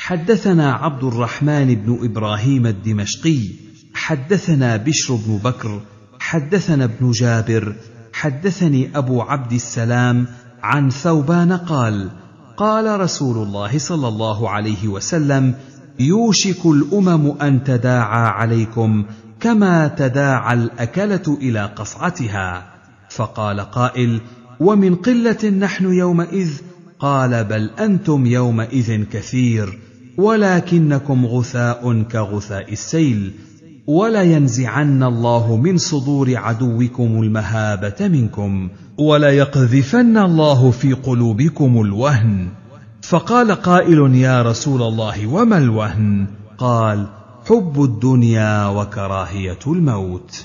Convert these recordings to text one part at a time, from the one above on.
حدثنا عبد الرحمن بن ابراهيم الدمشقي حدثنا بشر بن بكر حدثنا ابن جابر حدثني ابو عبد السلام عن ثوبان قال قال رسول الله صلى الله عليه وسلم يوشك الامم ان تداعى عليكم كما تداعى الاكله الى قصعتها فقال قائل ومن قله نحن يومئذ قال بل انتم يومئذ كثير ولكنكم غثاء كغثاء السيل ولينزعن الله من صدور عدوكم المهابه منكم وليقذفن الله في قلوبكم الوهن فقال قائل يا رسول الله وما الوهن قال حب الدنيا وكراهيه الموت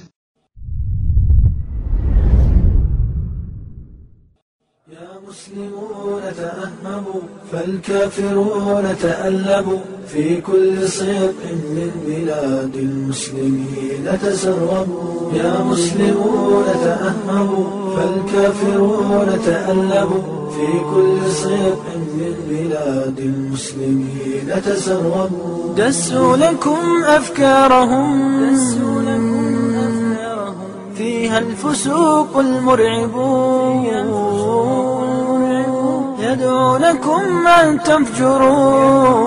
المسلمون تأهبوا فالكافرون تألبوا في كل صدق من بلاد المسلمين تسربوا يا مسلمون تأهبوا فالكافرون تألبوا في كل صدق من بلاد المسلمين تسربوا دسوا لكم أفكارهم دسوا لكم أفكارهم فيها الفسوق المرعبون يدعونكم أن تفجروا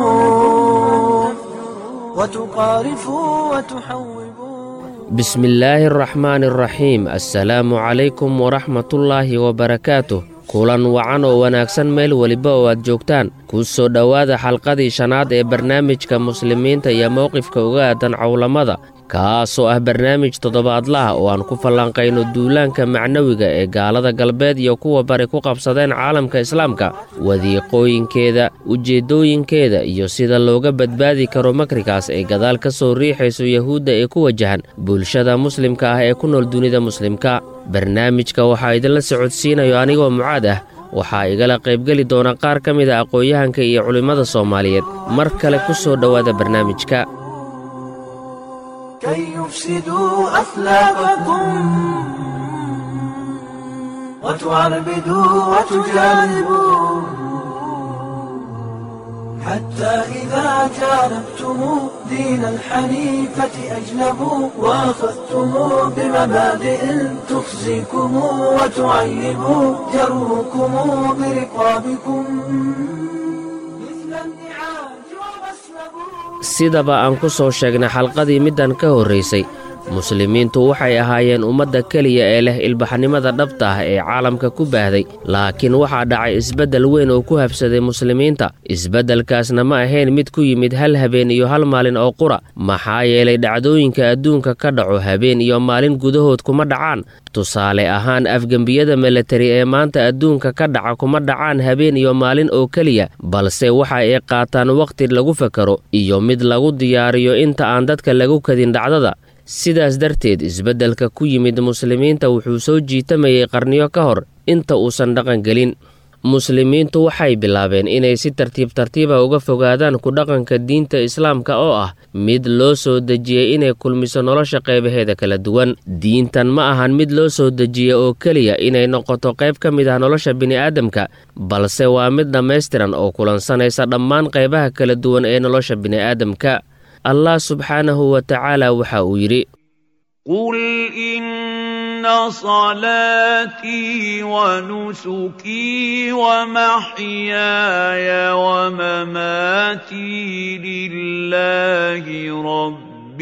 وتقارفوا وتحوبوا بسم الله الرحمن الرحيم السلaamu calaykum waraxmat ullaahi wabarakaatuh kulan wacan oo wanaagsan meel weliba oo aad joogtaan ku soo dhowaada xalqadii shanaad ee barnaamijka muslimiinta iyo mowqifka uga aadan cowlamada kaasoo ah barnaamij toddobaadlaha oo aan ku falanqayno duulaanka macnawiga ee gaalada galbeed iyo kuwa bari ku qabsadeen caalamka islaamka wadiiqooyinkeeda ujeeddooyinkeeda iyo sida looga badbaadi karo makrigaas ay gadaal ka soo riixayso yahuudda ee ku wajahan bulshada muslimka ah ee ku nool dunida muslimka barnaamijka waxaa idinla socodsiinayo anigoo mucaad ah waxaa igala qaybgeli doona qaar ka mid a aqoon-yahanka iyo culimmada soomaaliyeed mar kale ku soo dhowaada barnaamijka كي يفسدوا أخلاقكم وتعربدوا وتجانبوا حتى إذا جانبتم دين الحنيفة أجنبوا وأخذتم بمبادئ تخزيكم وتعيب جروكم برقابكم مثل النعاج ومسلبوا sidaba aan ku soo sheegnay xalqadii middan ka horraysay muslimiintu waxay ahaayeen ummadda keliya ee leh ilbaxnimada dhabta ah ee caalamka ku baahday laakiin waxaa dhacay isbeddel weyn oo ku habsaday muslimiinta isbeddelkaasna ma ahayn mid ku yimid hal habeen iyo hal maalin oo qura maxaa yeelay dhacdooyinka adduunka ka dhaco habeen iyo maalin gudahood kuma dhacaan tusaale ahaan afgembiyada milatari ee maanta adduunka ka dhaca kuma dhacaan habeen iyo maalin oo keliya balse waxa ay qaataan wakhti lagu fakaro iyo mid lagu diyaariyo inta aan dadka lagu kadin dhacdada sidaas darteed isbeddelka ku yimid muslimiinta wuxuu soo jiitamayay qarniyo ka hor inta uusan dhaqan gelin muslimiintu waxay bilaabeen inay si tartiib tartiiba uga fogaadaan ku dhaqanka diinta islaamka oo ah mid loo soo dejiyey inay kulmiso nolosha qaybaheeda kala duwan diintan ma ahan mid loo soo dejiyey oo keliya inay noqoto qayb ka mid ah nolosha bini'aadamka balse waa mid dhammaystiran oo kulansanaysa dhammaan qaybaha kala duwan ee nolosha bini'aadamka allah subxaanahu wa tacaala waxa uu yidhi قل إن صلاتي ونسكي ومحياي ومماتي لله رب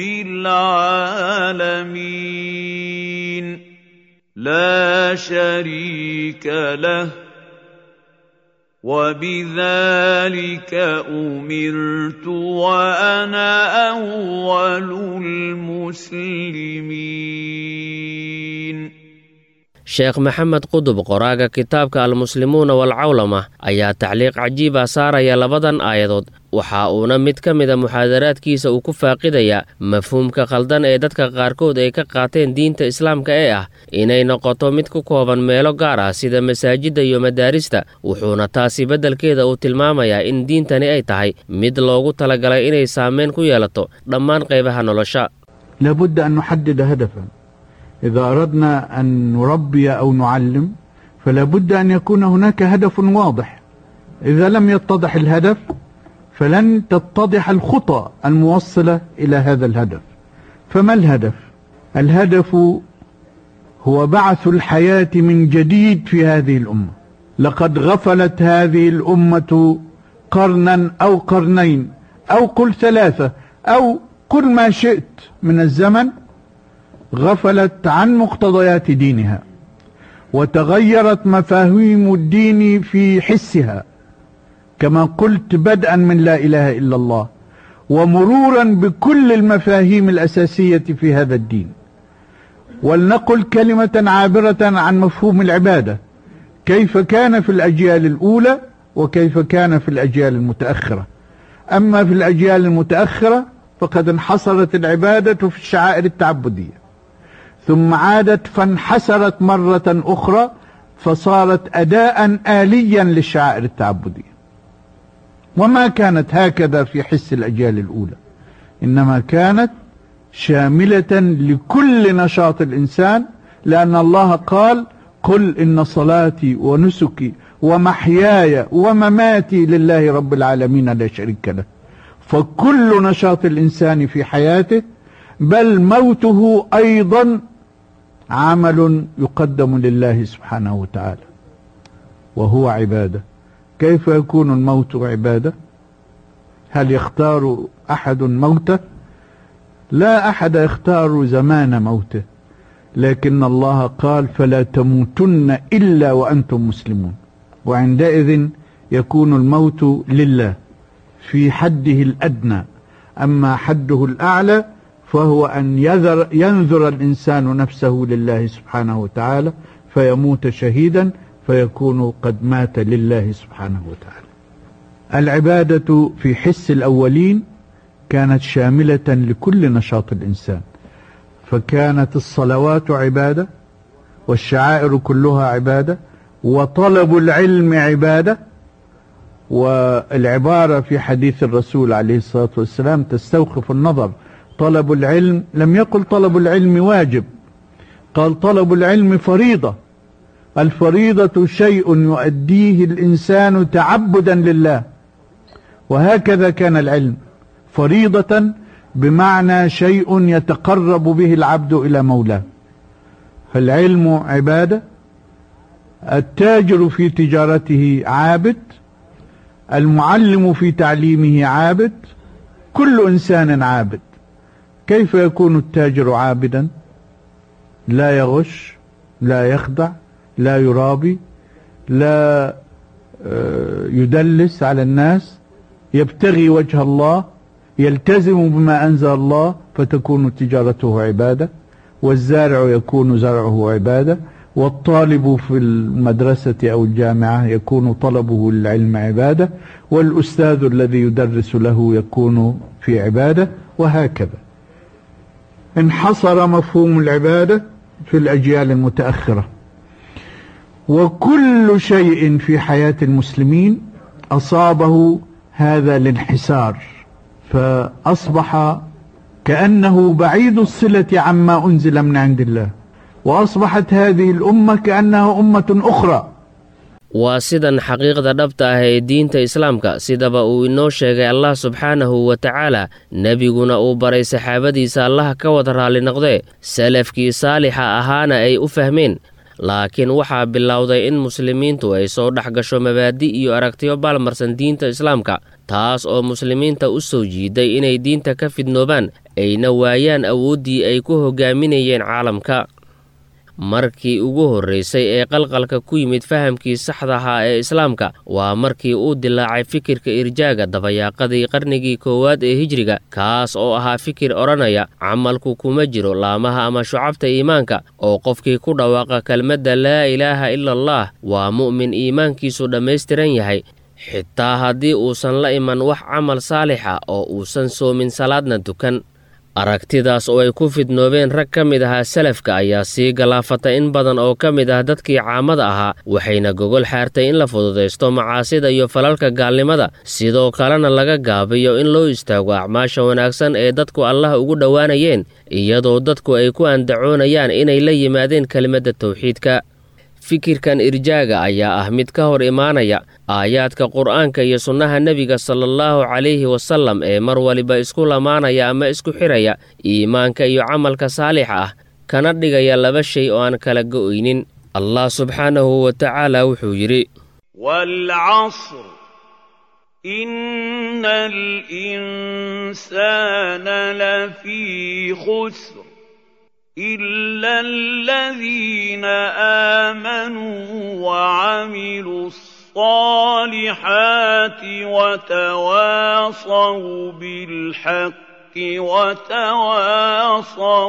العالمين لا شريك له وبذلك أمرت وأنا أول المسلمين sheekh maxamed qudub qoraaga kitaabka almuslimuuna walcawlama ayaa tacliiq cajiiba saaraya labadan aayadood waxa uuna mid ka mida muxaadaraadkiisa uu ku faaqidayaa mafhuumka khaldan ee dadka qaarkood ay ka qaateen diinta islaamka ee ah inay noqoto mid ku kooban meelo gaar ah sida masaajidda iyo madaarista wuxuuna taasi beddelkeeda uu tilmaamayaa in diintani ay tahay mid loogu talagalay inay saameyn ku yeelato dhammaan qaybaha nolosha لابد أن نحدد هدفا إذا أردنا أن نربي أو نعلم فلا بد أن يكون هناك هدف واضح إذا لم يتضح الهدف فلن تتضح الخطى الموصلة إلى هذا الهدف فما الهدف؟ الهدف هو بعث الحياة من جديد في هذه الأمة لقد غفلت هذه الأمة قرنا أو قرنين أو قل ثلاثة أو قل ما شئت من الزمن غفلت عن مقتضيات دينها وتغيرت مفاهيم الدين في حسها كما قلت بدءا من لا إله إلا الله ومرورا بكل المفاهيم الأساسية في هذا الدين ولنقل كلمة عابرة عن مفهوم العبادة كيف كان في الأجيال الأولى وكيف كان في الأجيال المتأخرة أما في الأجيال المتأخرة فقد انحصرت العبادة في الشعائر التعبدية ثم عادت فانحسرت مرة أخرى فصارت أداء آليا للشعائر التعبدية وما كانت هكذا في حس الأجيال الأولى إنما كانت شاملة لكل نشاط الإنسان لأن الله قال قل إن صلاتي ونسكي ومحياي ومماتي لله رب العالمين لا شريك له فكل نشاط الإنسان في حياته بل موته أيضا عمل يقدم لله سبحانه وتعالى وهو عبادة كيف يكون الموت عبادة هل يختار أحد موته لا أحد يختار زمان موته لكن الله قال فلا تموتن إلا وأنتم مسلمون وعندئذ يكون الموت لله في حده الأدنى أما حده الأعلى فهو أن يذر ينذر الإنسان نفسه لله سبحانه وتعالى فيموت شهيدا فيكون قد مات لله سبحانه وتعالى العبادة في حس الأولين كانت شاملة لكل نشاط الإنسان فكانت الصلوات عبادة والشعائر كلها عبادة وطلب العلم عبادة والعبارة في حديث الرسول عليه الصلاة والسلام تستوقف النظر طلب العلم لم يقل طلب العلم واجب قال طلب العلم فريضة الفريضة شيء يؤديه الإنسان تعبدا لله وهكذا كان العلم فريضة بمعنى شيء يتقرب به العبد إلى مولاه فالعلم عبادة التاجر في تجارته عابد المعلم في تعليمه عابد كل إنسان عابد كيف يكون التاجر عابدا لا يغش لا يخدع لا يرابي لا يدلس على الناس يبتغي وجه الله يلتزم بما أنزل الله فتكون تجارته عبادة والزارع يكون زرعه عبادة والطالب في المدرسة أو الجامعة يكون طلبه للعلم عبادة والأستاذ الذي يدرس له يكون في عبادة وهكذا انحصر مفهوم العبادة في الأجيال المتأخرة وكل شيء في حياة المسلمين أصابه هذا الانحسار فأصبح كأنه بعيد الصلة عما أنزل من عند الله وأصبحت هذه الأمة كأنها أمة أخرى waa sidan xaqiiqda dhabta ah ee diinta islaamka sidaba uu inoo sheegay allah subxaanahu wa tacaala nebiguna uu baray saxaabadiisa allaha ka wada raalli noqdee salafkii saalixa ahaana ay u fahmeen laakiin waxaa bilowday in muslimiintu ay soo dhex gasho mabaadi' iyo aragtiyo baalmarsan diinta islaamka taas oo muslimiinta u soo jiiday inay diinta ka fidnoobaan ayna waayaan awooddii ay ku hogaaminayeen caalamka markii ugu horraysay ee qalqalka ku yimid fahamkii saxda ahaa ee islaamka waa markii uu dilaacay fikirka irjaaga dabayaaqadii qarnigii koowaad ee hijriga kaas oo ahaa fikir odhanaya camalku kuma jiro laamaha ama shucabta iimaanka oo qofkii ku dhawaaqa kelmadda laa ilaaha ila allah waa mu'min iimaankiisu dhammaystiran yahay xitaa haddii uusan la iman wax camal saalixa oo uusan soomin salaadna tukan aragtidaas oo ay ku fidnoobeen rag ka mid ahaa salafka ayaa sii galaafatay in badan oo ka mid ah dadkii caamada ahaa waxayna gogol xaartay in la fududaysto macaasida iyo falalka gaalnimada sidoo kalena laga gaabiyo in loo istaago acmaasha wanaagsan ee dadku allah ugu dhowaanayeen iyadoo dadku ay ku andacoonayaan inay la yimaadeen kelimadda tawxiidka fikirkan irjaaga ayaa ah mid ka hor imaanaya aayaadka qur'aanka iyo sunnaha nebiga salaallahu calayhi wasallam ee mar waliba isku lamaanaya ama isku xidhaya iimaanka iyo camalka saalixa ah kana dhigaya laba shay oo aan kala go'aynin allah subxaanahu wa tacaala wuxuu yidhi waalcasr ina alinsaana lafii khusr ila aladiina aamanuu wacamiluu alصaalixaati watawaasaw bilxaqi watawaasaw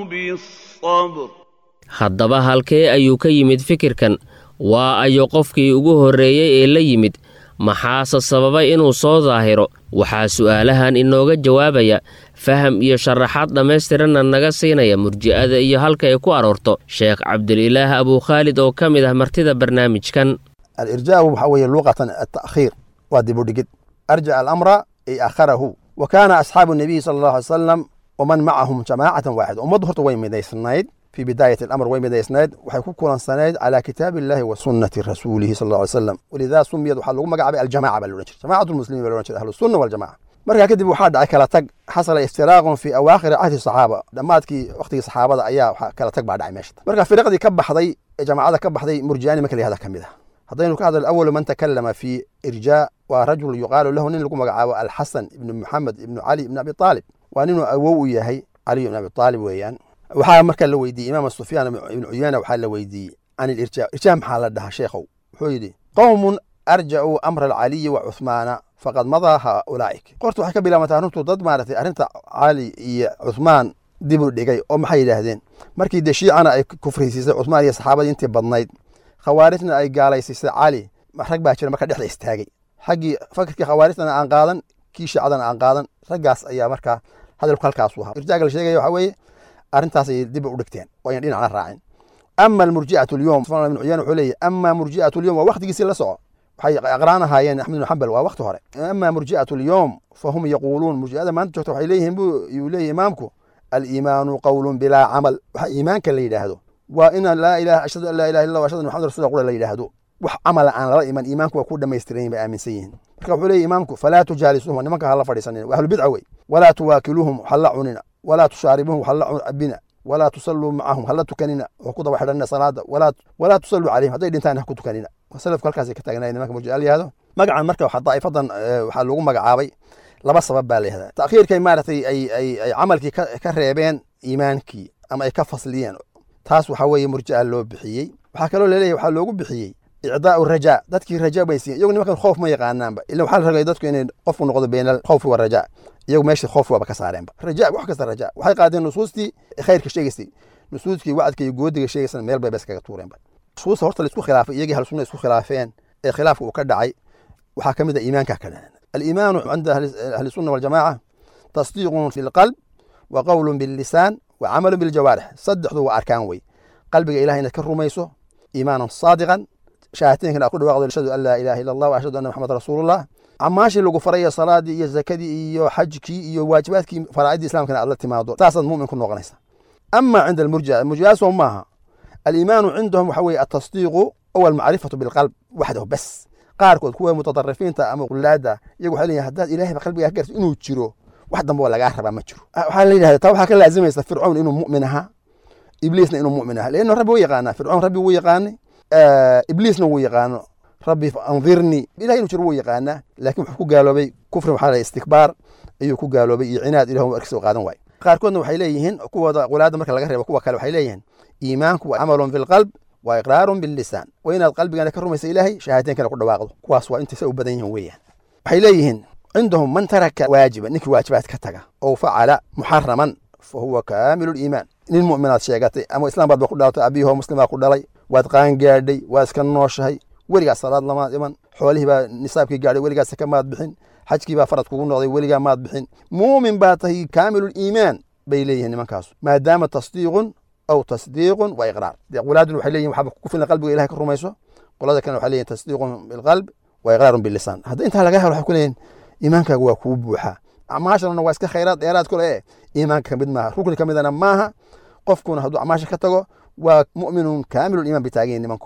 biاlصabr haddaba halkee ayuu ka yimid fikirkan waa ayo qofkii ugu horreeyey ee la yimid maxaase sababay inuu soo daahiro waxaa su'aalahan inooga jawaabaya faham iyo sharaxaad dhammaystiranna naga siinaya murji'ada iyo halka ay ku aroorto sheekh cabdililaah abukhaalid oo ka mid ah martida barnaamijkan alirjaaءu waxaa weeye luqatan ata'khiir waa dibudhigid arjaca alamra ay akharahu wa kaana asxaabu nabiyi sala allahu alay salam waman macahum jamaacatan waaxida ummaddu horta way midaysnayd في بداية الأمر وين بدأ إسناد وحيكون كلان سناد على كتاب الله وسنة رسوله صلى الله عليه وسلم ولذا سميت وحال لغو مقعب الجماعة بالونجر جماعة المسلمين بالونجر أهل السنة والجماعة مركا كدب وحاد دعي كلا تق حصل استراغ في أواخر عهد الصحابة دماتكي وقت الصحابة أيا كلا تق بعد عماشت مركا فرق دي كبح ضي جماعة كبح ضي مرجاني مكلي هذا كمده هذين هذا الأول من تكلم في إرجاء ورجل يقال له نين لغو مقعب الحسن بن محمد بن علي بن أبي طالب وأنه أوو يهي علي بن أبي طالب ويان waxaa markaa la weydiiyey imaam sufyaan ibnu cuyana waxaa la weydiiyey can ilirjaa irjaa maxaa la dhahaa sheekhow wuxuu yidhi qowmun arjacuu amra alcaliyi wa cuhmaana faqad madaa haulaa'ik qorta waxay ka bilaabantaa runtu dad maaragtay arrinta cali iyo cuhmaan dib u dhigay oo maxay yidhaahdeen markii dee shiicana ay kufrisiisay cuhmaan iyo saxaabadii intii badnayd khawaarijna ay gaalaysiisay cali rag baa jira marka dhexda istaagay xaggii fakirkii khawaarijtana aan qaadan kii shiicadana aan qaadan raggaas ayaa markaa hadalku halkaasu ahaa irjaaga la sheegaya waxaa weeye arrintaasay dib u dhigteen oo ayan dhinacna raacin ama almurji'atu alyowm sufyaan ibnu cuyaan wuxuu leeyahy ama murji'atu alyowm waa waqtigiisii la soco waxay aqraan ahaayeen axmed ibnu xambal waa waqti hore ama murji'atu alyowm fahum yaquuluun murji'ada maanta joogta waxay leeyihiin buu yuu leeyahy imaamku aliimaanu qowlun bilaa camal waxa iimaanka la yidhaahdo waa ina laa ilaha ashhadu an laa ilaha illa ashhadu maxamad rasul qura la yidhaahdo wax camala aan lala iman iimaanku waa ku dhammaystiran bay aaminsan yihiin marka wuxuu leeyahy imaamku falaa tujaalisuhum nimanka hala fadhiisanin waa ahlubidca wey walaa tuwaakiluuhum hala cunina walaa tushaaribuhum hala cabina walaa tusalluu macahum hala tukanina oo ku daba xidhanina salaada walaa tusalluu calayhim hadday dhintaan ha ku tukanina salafku halkaasay ka taagnaay nimanka murjica la yihahdo magacan marka waxa daa'ifadan waxaa lagu magacaabay laba sabab baa la yihahdaa ta'khiirkay maaragtay ay ay ay camalkii ka reebeen iimaankii ama ay ka fasliyeen taas waxaa weeye murjica loo bixiyey waxaa kaloo laleeyahay waxaa loogu bixiyey icdaa'u rajaa dadkii raja bay siiyeen iyagu nimankan khoof ma yaqaanaanba ila waxaa la ragay dadku inay qofku noqdo bayna alkhawfi warajaa iyagu meeshii khoof waaba ka saareenba raja wax kasta raja waxay qaadeen nusuustii khayrka sheegaysay nusuuskii wacdka iyo goodiga sheegaysana meel bay bes kaga tuureenba nusuusta horta la isku khilaafay iyagii halsunna isku khilaafeen ee khilaafka uu ka dhacay waxaa ka mid a iimaanka ka dhacan aliimaanu cinda ahli sunna waljamaaca tasdiiqun fi lqalb wa qowlun billisaan wa camalun biljawaarix saddexdu waa arkaan wey qalbiga ilahay inaad ka rumayso iimaanan saadiqan shahaateenkan aad ku dhawaaqdo ashhadu an laa ilaha illa allah wa ashhadu anna maxamed rasuulullah camaashii lagu faraya salaadii iyo zakadii iyo xajkii iyo waajibaadkii faraacidii islamkana aad la timaado saasaad mumin ku noqonaysa ama cinda almurjica murjicaasoo maaha aliimaanu cindahum waxa weeye atasdiiqu aw almacrifatu bilqalb waxdahu bas qaarkood kuwa mutaطarifiinta ama qulaada iyagu waxay leeyihin haddaad ilahayba qalbigaa ka garto inuu jiro wax dambe oo lagaa rabaa ma jiro waxaa la yidhahda taa waxaa ka laazimaysa fircoon inuu mu'min ahaa ibliisna inuu mu'min ahaa leanno rabbi wuu yaqaanaa fircoon rabbi wuu yaqaanay ibliisna wuu yaqaano rabbi andirnii ilahay inuu jiro wuu yaqaanaa laakiin wuxuu ku gaaloobay kufri waxaa la istikbaar ayuu ku gaaloobay iyo cinaad ilahu arkisa qaadan waaye qaarkoodna waxay leeyihiin kuwooda qulaada marka laga reebo kuwa kale waxay leeyihiin iimaanku waa camalun bilqalb waa iqraarun billisaan waa inaad qalbigana ka rumaysa ilaahay shahaateenkana ku dhawaaqdo kuwaas waa intay sa u badan yihiin weeyaan waxay leeyihiin cindahum man taraka waajiba ninkii waajibaad ka taga oo facala muxaraman fa huwa kaamilu liimaan nin mu'minaad sheegatay ama islaam baad ba ku dhalatay abiyahoo muslimaa ku dhalay waad qaangaadhay waad iska nooshahay weligaas salaad lamaad iman xoolihii baa nisaabkii gaadhay weligaas saka maad bixin xajkii baa farad kugu noqday weligaa maad bixin muumin baa tahay kaamilu liimaan bay leeyihiin nimankaasu maadaama tasdiiqun aw tasdiiqun wa iqraar dee qulaadun waxay leeyihin waxaaba ku filan qalbiga ilahay ka rumayso qolada kalena waxay leeyihin tasdiiqun bilqalb wa iqraarun billisaan hadda intaa laga helo waxay ku leeyihin iimaankaaga waa kuu buuxaa acmaashana waa iska khayraad dheeraad kule ee iimaanka kamid maaha rukni kamidana maaha qofkuna hadduu acmaasha ka tago waa mu'minun kaamilul iimaan bay taagan yihin nimanku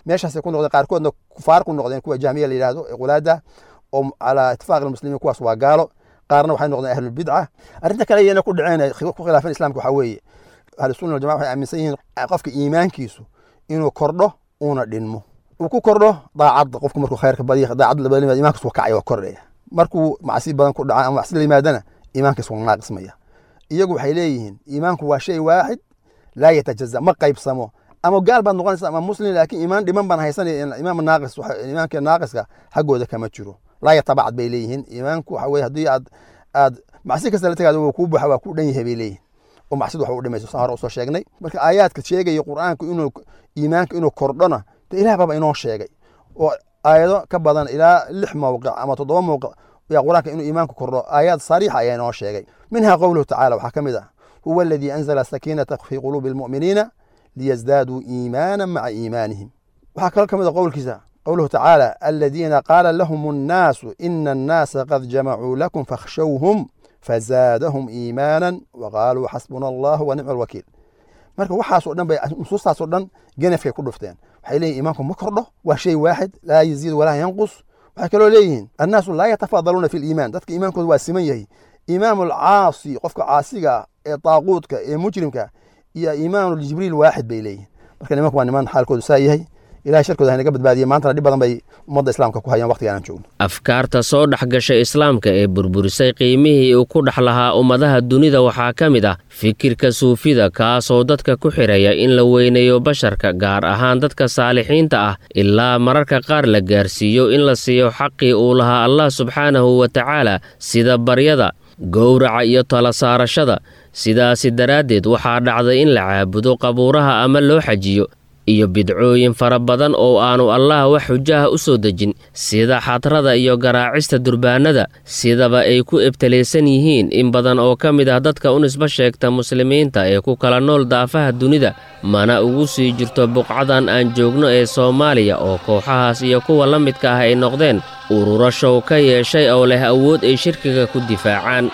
meeshaasay ku noqdeen qaarkoodna kufaar ku noqdeen kuwa jahmiya la yidhahdo ee qulaada oo calaa itifaaq almuslimiin kuwaas waa gaalo qaarna waxay noqdeen ahlulbidca arrinta kale iyana ku dhaceen ku khilaafeen islamka waxaa weeye ahlusunna waljamaca waxay aaminsan yihiin qofka iimaankiisu inuu kordho uuna dhinmo uu ku kordho daacadda qofku markuu khayrka badiya daacadda labada yimaad iimaankiis waa kacaya waa kordhaya markuu macsi badan ku dhaca ama macsi la yimaadana iimaankiis waa naaqismaya iyagu waxay leeyihiin iimaanku waa shay waaxid laa yatajaza ma qaybsamo ama gaal baad noqonaysa ama muslim laakiin iimaan dhiman baan haysanaya imaam naaqis iimaanka naaqiska xaggooda kama jiro laa yatabacad bay leeyihiin iimaanku waxa weye haddii aad aad macsi kasta la tagaado waa kuu buuxa waa kuu dhan yahay bay leeyihin oo macsidu wax u dhimayso saan hore usoo sheegnay marka aayaadka sheegaya qur'aanku inuu iimaanka inuu kordhona de ilaah baaba inoo sheegay oo aayado ka badan ilaa lix mowqic ama toddoba mowqic yaa qur'aanka inuu iimaanku kordho aayaad sariixa ayaa inoo sheegay minha qowluhu tacala waxaa ka mid ah huwa aladii anzala sakiinata fi quluubi almu'miniina liyasdaaduu iimaana maca iimaanihim waxaa kaloo ka mid a qowlkiisa qowluhu tacaala aladiina qaala lahum annaasu ina annaasa qad jamacuu lakum fakhshawhum fazaadahum iimaanan waqaaluu xasbuna allahu wa nicma alwakiil marka waxaasoo dhan bay nusuustaasoo dhan genefkay ku dhufteen waxay leeyihin iimaanku ma kordho waa shay waaxid laa yaziid walaa yanqus waxay kaloo leeyihiin annaasu laa yatafaadaluuna fi liimaan dadka iimaankooda waa siman yahay iimaam alcaasi qofka caasiga ah ee daaquudka ee mujrimka iyo iimaanu jibriil waaxid bay leeyihin marka nimanku waa niman xaalkoodu saa yahay ilahay sharkooda haynaga badbaadiye maantana dhib badan bay ummadda islaamka ku hayaan waqtiga aanan joogno afkaarta soo dhex gashay islaamka ee burburisay qiimihii uu ku dhex lahaa ummadaha dunida waxaa ka mid ah fikirka suufida kaasoo dadka ku xidhaya in la weyneeyo basharka gaar ahaan dadka saalixiinta ah ilaa mararka qaar la gaarsiiyo in la siiyo xaqii uu lahaa allah subxaanahu wa tacaala sida baryada gowraca iyo tala saarashada sidaasi daraaddeed waxaa dhacday in la caabudo qabuuraha ama loo xajiyo iyo bidcooyin fara badan oo aanu allah wax xujaha u soo dejin sida xadrada iyo garaacista durbaanada sidaba ay ku ebtalaysan yihiin in badan oo ka mid ah dadka u nisbo sheegta muslimiinta ee ku kala nool daafaha dunida mana ugu sii jirto buqcadan aan joogno ee soomaaliya oo kooxahaas iyo kuwa la midka ah ay noqdeen ururo show ka yeeshay oo leh awood ay shirkiga ku difaacaan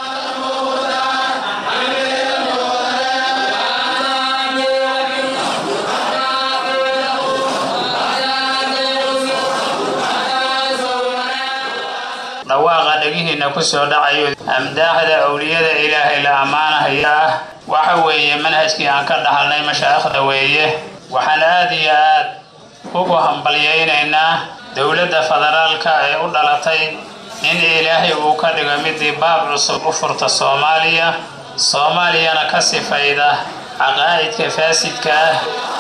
dhawaaqa dhegihiinna ku soo dhacayo amdaaxda owliyada ilaahay la ammaanahaya ah waxa weeye manhajkii aan ka dhahalnay mashaa'ikhda weeye waxaan aad iyo aad ugu hambalyaynaynaa dowladda federaalka ee u dhalatay in ilaahay uu ka dhigo midii baab cusub u furta soomaaliya soomaaliyana ka sifayda caqaa'idka faasidka ah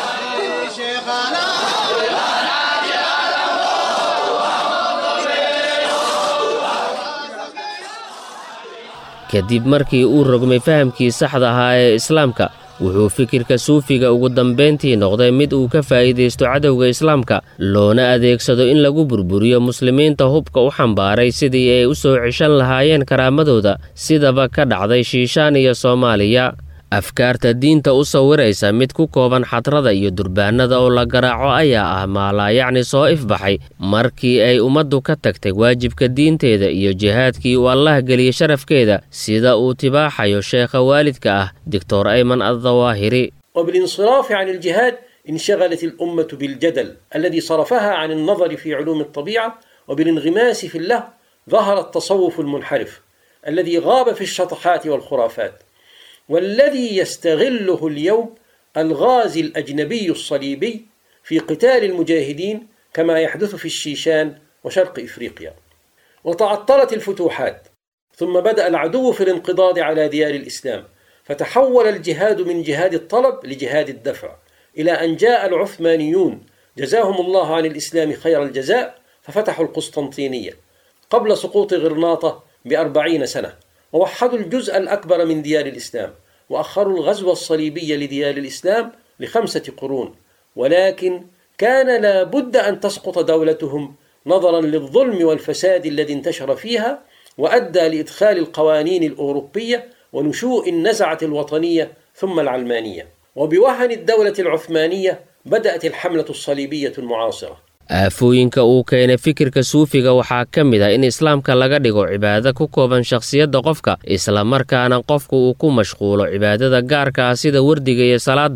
kadib markii uu rogmay fahamkii saxda ahaa ee islaamka wuxuu fikirka suufiga ugu dambayntii noqday mid uu ka faa'iidaysto cadowga islaamka loona adeegsado in lagu burburiyo muslimiinta hubka u xambaaray sidii ay u soo ceshan lahaayeen karaamadooda sidaba ka dhacday shiishaan iyo soomaaliya afkaarta diinta u sawiraysa mid ku kooban xadrada iyo durbaanada oo la garaaco ayaa ah maalaayacni soo ifbaxay markii ay ummaddu ka tagtay waajibka diinteeda iyo jihaadkii uu allah geliyey sharafkeeda sida uu tibaaxayo sheekha waalidka ah doctor ayman addawaahiri وبالانصراف عن الجهاد انشغلت الأمة بالجدل الذي صرفها عن النظر في علوم الطبيعة وبالانغماس في اللهو ظهر التصوف المنحرف الذي غاب في الشطحات والخرافات والذي يستغله اليوم الغازي الأجنبي الصليبي في قتال المجاهدين كما يحدث في الشيشان وشرق إفريقيا وتعطلت الفتوحات ثم بدأ العدو في الانقضاض على ديار الإسلام فتحول الجهاد من جهاد الطلب لجهاد الدفع إلى أن جاء العثمانيون جزاهم الله عن الإسلام خير الجزاء ففتحوا القسطنطينية قبل سقوط غرناطة بأربعين سنة ووحدوا الجزء الأكبر من ديار الإسلام وأخروا الغزو الصليبي لديار الإسلام لخمسة قرون ولكن كان لا بد أن تسقط دولتهم نظرا للظلم والفساد الذي انتشر فيها وأدى لإدخال القوانين الأوروبية ونشوء النزعة الوطنية ثم العلمانية وبوهن الدولة العثمانية بدأت الحملة الصليبية المعاصرة aafooyinka uu keenay fikirka suufiga waxaa ka mid ah in islaamka laga dhigo cibaado ku kooban shakhsiyadda qofka islamarkaana qofku uu ku mashquulo cibaadada gaarka ah sida wardiga iyo salaadda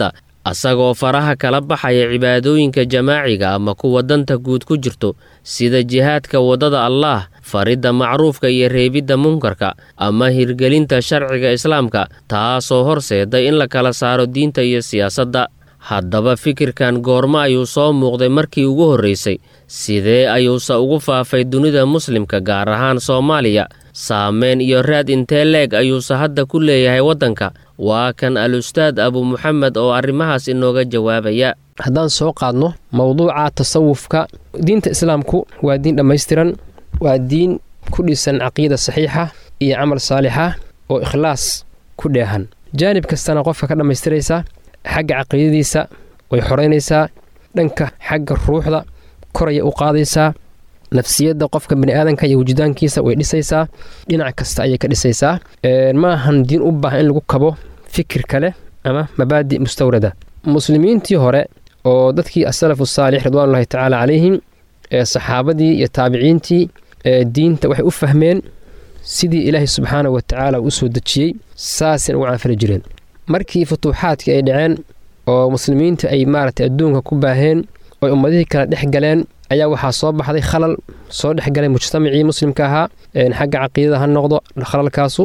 asagoo faraha kala baxaya cibaadooyinka jamaaciga ama kuwa danta guud ku jirto sida jihaadka waddada allaah faridda macruufka iyo reebidda munkarka ama hirgelinta sharciga islaamka taasoo horseeda in la kala saaro diinta iyo siyaasadda haddaba fikirkan goormo ayuu soo muuqday markii ugu horraysay sidee ayuuse ugu faafay dunida muslimka gaar ahaan soomaaliya saameyn iyo raad intee leeg ayuuse hadda ku leeyahay waddanka waa kan al-ustaad abu muxamed oo arrimahaas inooga jawaabaya haddaan soo qaadno mowduuca tasawufka diinta islaamku waa diin dhammaystiran waa diin ku dhisan caqiida saxiixa iyo camal saalixa oo ikhlaas ku dheehan jaanib kastana qofka ka dhammaystiraysa xagga caqiidadiisa way xoraynaysaa dhanka xagga ruuxda koraya u qaadaysaa nafsiyadda qofka bani aadanka iyo wujdaankiisa way dhisaysaa dhinac kasta ayay ka dhisaysaa ma ahan diin u baahan in lagu kabo fikir kale ama mabaadi mustawrada muslimiintii hore oo dadkii asalafu saalix ridwaanullahi tacaala calayhim ee saxaabadii iyo taabiciintii diinta waxay u fahmeen sidii ilaahay subxaana wa tacaala u soo dejiyey saasina ugu canfali jireen markii futuuxaadkii ay dhaceen oo muslimiinta ay maaragtay adduunka ku baaheen oy ummadihii kala dhex galeen ayaa waxaa soo baxday khalal soo dhexgalay mujtamacii muslimka ahaa xagga caqiidada ha noqdo khalalkaasu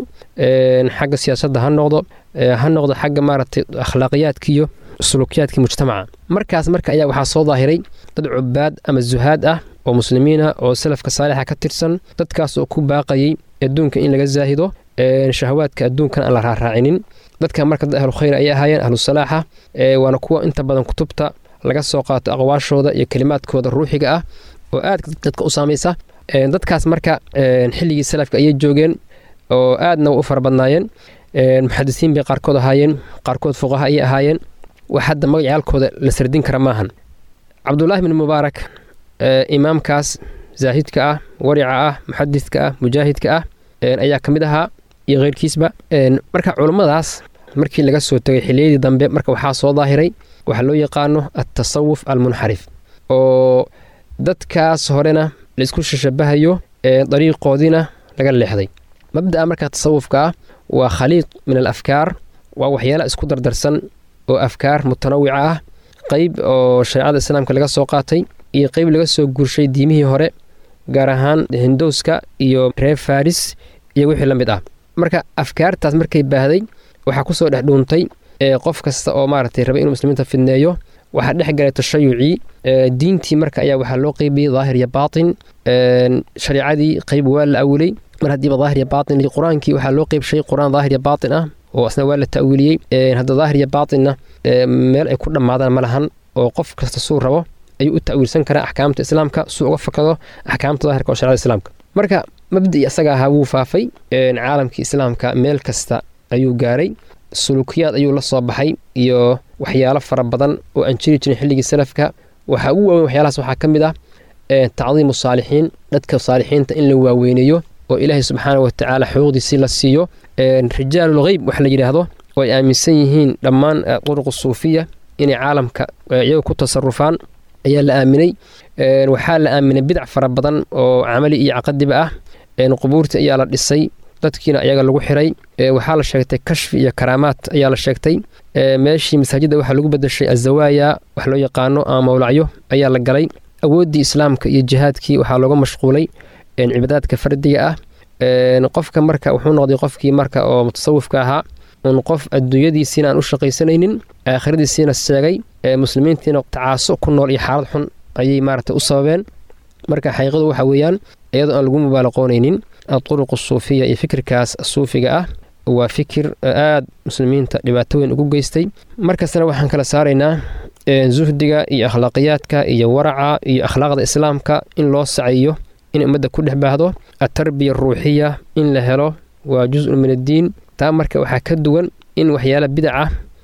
xagga siyaasadda ha noqdo ha noqdo xagga maaragtay akhlaaqiyaadkiiyo sulukiyaadkii mujtamaca markaas marka ayaa waxaa soo daahiray dad cubaad ama zuhaad ah oo muslimiin ah oo salafka saalixa ka tirsan dadkaas oo ku baaqayay adduunka in laga zaahido shahawaadka adduunkan aan la raaraacinin dadka marka dad ahlu khayr ayay ahaayeen ahlu salaaxa waana kuwa inta badan kutubta laga soo qaato aqwaashooda iyo kelimaadkooda ruuxiga ah oo aad dadka u saamaysa dadkaas marka xilligii salafka ayay joogeen oo aadna u fara badnaayeen muxadisiin bay qaarkood ahaayeen qaarkood fuqaha ayay ahaayeen wax hadda magacaalkooda la sardin kara maahan cabdulaahi bin mubaarak imaamkaas zaahidka ah warica ah muxadidka ah mujaahidka ah ayaa ka mid ahaa iyo keyrkiisba marka culummadaas markii laga soo tegay xiliyadii dambe marka waxaa soo daahiray waxaa loo yaqaano altasawuf almunxarif oo dadkaas horena laisku shashabahayo dariiqoodiina laga leexday mabda'a marka tasawufka ah waa khaliiq min al afkaar waa waxyaala isku dardarsan oo afkaar mutanawica ah qeyb oo shareecada islaamka laga soo qaatay iyo qeyb laga soo guurshay diimihii hore gaar ahaan hindowska iyo reer faris iyo wixii la mid ah marka afkaartaas markay baahday waxaa kusoo dhex dhuuntay qof kasta oo maaragtay raba inuu muslimiinta fidneeyo waxaa dhex galay tashayucii diintii marka ayaa waxaa loo qeybiyey daahir iyo baatin shareicadii qeyb waa la awilay mar haddiiba daahir iyo baatin qur-aankii waxaa loo qeybshay qur-aan daahir iyo baatin ah oo asna waa la ta'wiiliyey hadda daahir iyo baatinna meel ay ku dhammaadaan ma lahan oo qof kasta suu rabo ayuu u ta'wiilsan karaa axkaamta islaamka suu uga fakado axkaamta daahirka oo sharecada islaamka marka mabdii isaga ahaa wuu faafay caalamkii islaamka meel kasta ayuu gaaray sulukiyaad ayuu la soo baxay iyo waxyaalo fara badan oo aan jiri jirin xilligii salafka waxaa ugu waaweyn waxyaalahaas waxaa ka mid ah tacdiimu saalixiin dadka saalixiinta in la waaweyneeyo oo ilaahay subxaana wa tacaala xuquuqdiisii la siiyo rijaalul heyb wax la yidhaahdo oo ay aaminsan yihiin dhammaan duruqu suufiya inay caalamka iyaga ku tasarufaan ayaa la aaminay waxaa la aaminay bidac fara badan oo camali iyo caqadiba ah qubuurta ayaa la dhisay dadkiina ayaga lagu xiray waxaa la sheegtay kashfi iyo karaamaad ayaa la sheegtay meeshii masaajidda waxaa lagu bedeshay azawaaya wax loo yaqaano ama mawlacyo ayaa la galay awooddii islaamka iyo jihaadkii waxaa looga mashquulay cibaadaadka fardiga ah qofka marka wuxuu noqday qofkii marka oo mutasawifka ahaa un qof adduunyadiisiina aan u shaqaysanaynin aakhiradiisiina sheegay muslimiintiina tacaaso ku nool iyo xaalad xun ayay maaragtay u sababeen marka xaqiiqadu waxa weeyaan iyadoo aan lagu mubaalaqoonaynin aduruq suufiya iyo fikirkaas suufiga ah waa fikir aad muslimiinta dhibaato weyn ugu geystay markastana waxaan kala saaraynaa zuhdiga iyo akhlaaqiyaadka iyo waraca iyo akhlaaqda islaamka in loo sacayo in ummadda ku dhex baahdo atarbiya ruuxiya in la helo waa jus-un min addiin taa marka waxaa ka duwan in waxyaala bidaca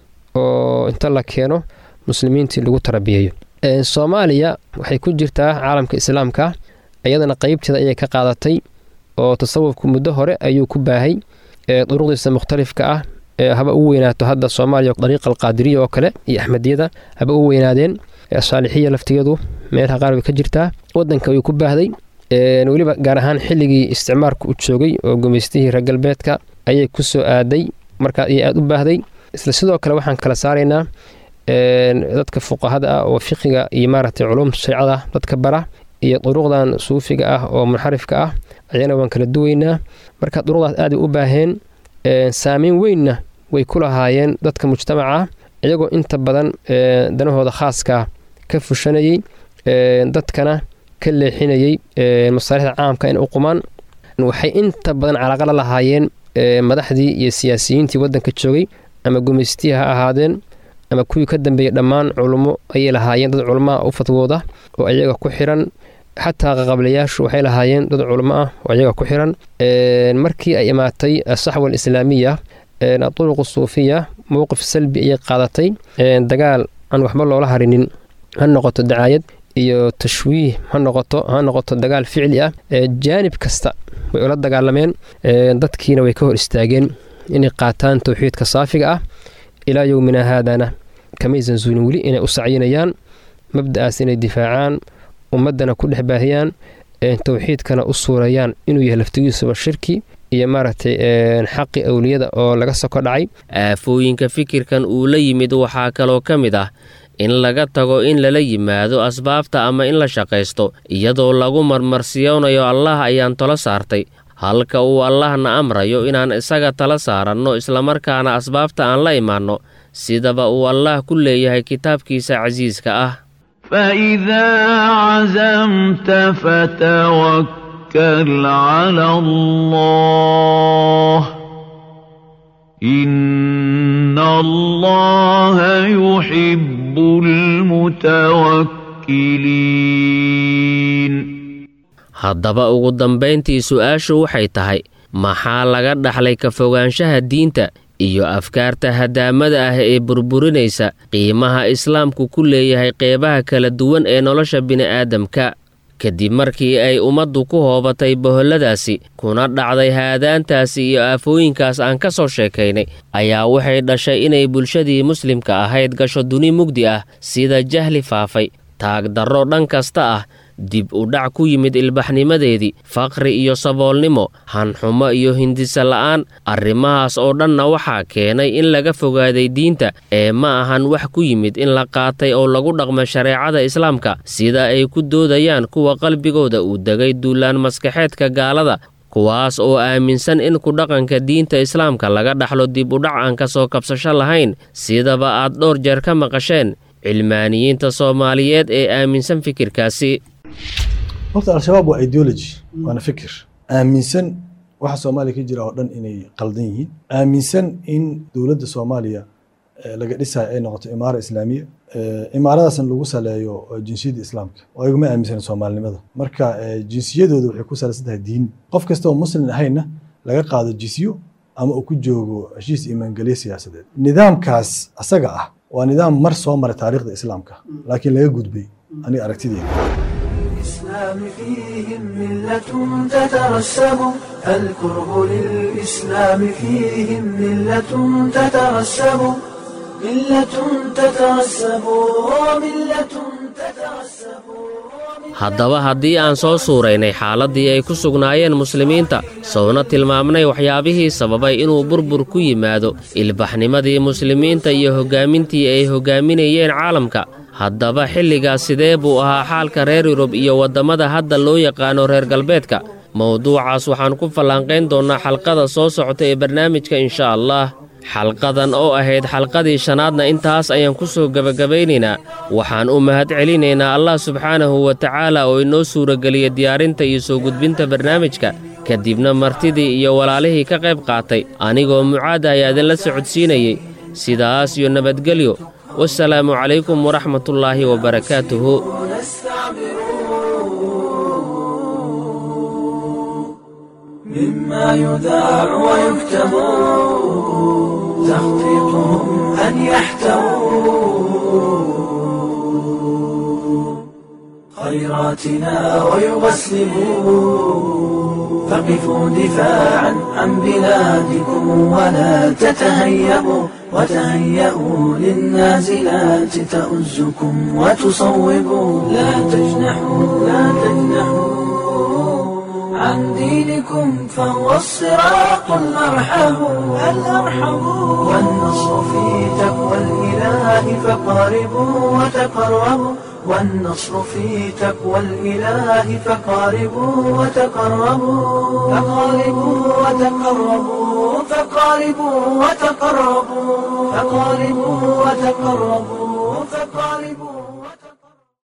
oo inta la keeno muslimiintii lagu tarabiyeeyo soomaaliya waxay ku jirtaa caalamka islaamka iyadana qeybteeda ayay ka qaadatay oo tasawufku muddo hore ayuu ku baahay duruqdiisa mukhtalifka ah haba u weynaato hadda soomaaliya dariiqa alqaadiriya oo kale iyo axmediyada haba u weynaadeen saalixiya laftigeedu meelaha qaar way ka jirtaa wadanka ayuu ku baahday weliba gaar ahaan xilligii isticmaarku u joogay oo gumaystihii reer galbeedka ayay ku soo aaday markaa ayay aada u baahday isla sidoo kale waxaan kala saaraynaa dadka fuqahada ah oo fiqiga iyo maaragtay culumta shareecada dadka bara iyo duruqdan suufiga ah oo munxarifka ah ayana waan kala duweynaa marka duruqdaas aaday u baaheen saameyn weynna way ku lahaayeen dadka mujtamaca iyagoo inta badan danahooda khaaskaa ka fushanayey dadkana ka leexinayey masaalixda caamka in u qumaan waxay inta badan calaaqa la lahaayeen madaxdii iyo siyaasiyiintii waddanka joogay ama gumaystihi ha ahaadeen ama kuwii ka dambeeyey dhammaan culummo ayay lahaayeen dad culummoa u fatwooda oo ayaga ku xiran xataa qaqablayaashu waxay lahaayeen dad culummo ah oo ayaga ku xiran markii ay imaatay asaxwa alislaamiya aduruq suufiya mowqif salbi ayay qaadatay dagaal aan waxba loola harinin ha noqoto dacaayad iyo tashwiih ha noqoto ha noqoto dagaal ficli ah jaanib kasta way ula dagaalameen dadkiina way ka hor istaageen inay qaataan towxiidka saafiga ah ilaa yowmina haadana kamaysan suulin weli inay u sacyinayaan mabda'aas inay difaacaan ummaddana ku dhex baahiyaan towxiidkana u suurayaan inuu yahay laftigiisuba shirki iyo maaragtay xaqi awliyada oo laga soko dhacay aafooyinka fikirkan uu la yimid waxaa kaloo ka mid ah in laga tago in lala yimaado asbaabta ama in la shaqaysto iyadoo lagu marmarsiyoonayo allah ayaan talo saartay halka uu allahna amrayo inaan isaga tala saaranno islamarkaana asbaabta aan la imaanno sidaba uu allah ku leeyahay kitaabkiisa casiiska ah فإذا عزمت فتوكل على الله إن الله يحب المتوكلين haddaba ugu dambayntii su-aashu waxay tahay maxaa laga dhaxlay ka fogaanshaha diinta iyo afkaarta hadaamada ah ee burburinaysa qiimaha islaamku ku leeyahay qeybaha kala duwan ee nolosha bini'aadamka kadib markii ay ummaddu ku hoobatay boholladaasi kuna dhacday haadaantaasi iyo aafooyinkaas aan ka soo sheekaynay ayaa waxay dhashay inay bulshadii muslimka ahayd gasho duni mugdi ah sida jahli faafay taagdarro dhan kasta ah dib u dhac ku yimid ilbaxnimadeedii faqri iyo saboolnimo hanxumo iyo hindisa la'aan arrimahaas oo dhanna waxaa keenay in laga fogaaday diinta ee ma ahan wax ku yimid in la qaatay oo lagu dhaqmo shareecada islaamka sida ay ku doodayaan kuwa qalbigooda uu degay duulaan maskaxeedka gaalada kuwaas oo aaminsan in ku dhaqanka diinta islaamka laga dhaxlo dib u dhac aan ka soo kabsasho lahayn sidaba aad dhowr jeer ka maqasheen cilmaaniyiinta soomaaliyeed ee aaminsan fikirkaasi horta al-shabaab waa ideology waana fikir aaminsan waxa soomaaliya ka jira oo dhan inay qaldan yihiin aaminsan in dowladda soomaaliya laga dhisayo ay noqoto imaara islaamiya imaaradaasna lagu saleeyo jinsiyadda islaamka oo ayaguma aaminsan soomaalinimada marka jinsiyadooda waxay ku salaysan tahay diin qof kasta oo muslim ahayna laga qaado jinsiyo ama uu ku joogo heshiis imaangelye siyaasadeed nidaamkaas asaga ah waa nidaam mar soo maray taariikhda islaamka laakiin laga gudbay aniga aragtideeda الإسلام فيهم ملة تترسب الكره للإسلام فيهم ملة تترسب ملة تترسب وملة تترسب haddaba haddii aan soo suuraynay xaaladdii ay ku sugnaayeen muslimiinta sowna tilmaamnay waxyaabihii sababay inuu burbur ku yimaado ilbaxnimadii muslimiinta iyo hoggaamintii ay hoggaaminayeen caalamka haddaba xilligaas sidee buu ahaa xaalka reer yurub iyo waddamada hadda loo yaqaano reer galbeedka mowduucaas waxaan ku fallaanqayn doonnaa xalqada soo socota ee barnaamijka insha allah xalqadan oo ahayd xalqadii shanaadna intaas ayaan ku soo gebagabaynaynaa waxaan u mahad celinaynaa allah subxaanahu wa tacaala oo inoo suurageliya diyaarinta iyo soo gudbinta barnaamijka kadibna martidii iyo walaalihii ka qayb qaatay anigoo mucaada ayaa idinla socodsiinayey sidaas iyo nabadgelyo wasalaamu calaykum waraxmatullaahi wabarakaatuhu مما يذاع ويكتب تخطيطهم أن يحتووا خيراتنا ويغسلوا فقفوا دفاعا عن بلادكم ولا تتهيبوا وتهيئوا للنازلات تؤزكم وتصوبوا لا تجنحوا لا تجنحوا عن دينكم فهو الصراط الأرحم الأرحم والنصر في تقوى الإله فقاربوا وتقربوا والنصر في تقوى الإله فقاربوا وتقربوا فقاربوا وتقربوا فقاربوا وتقربوا فقاربوا وتقربوا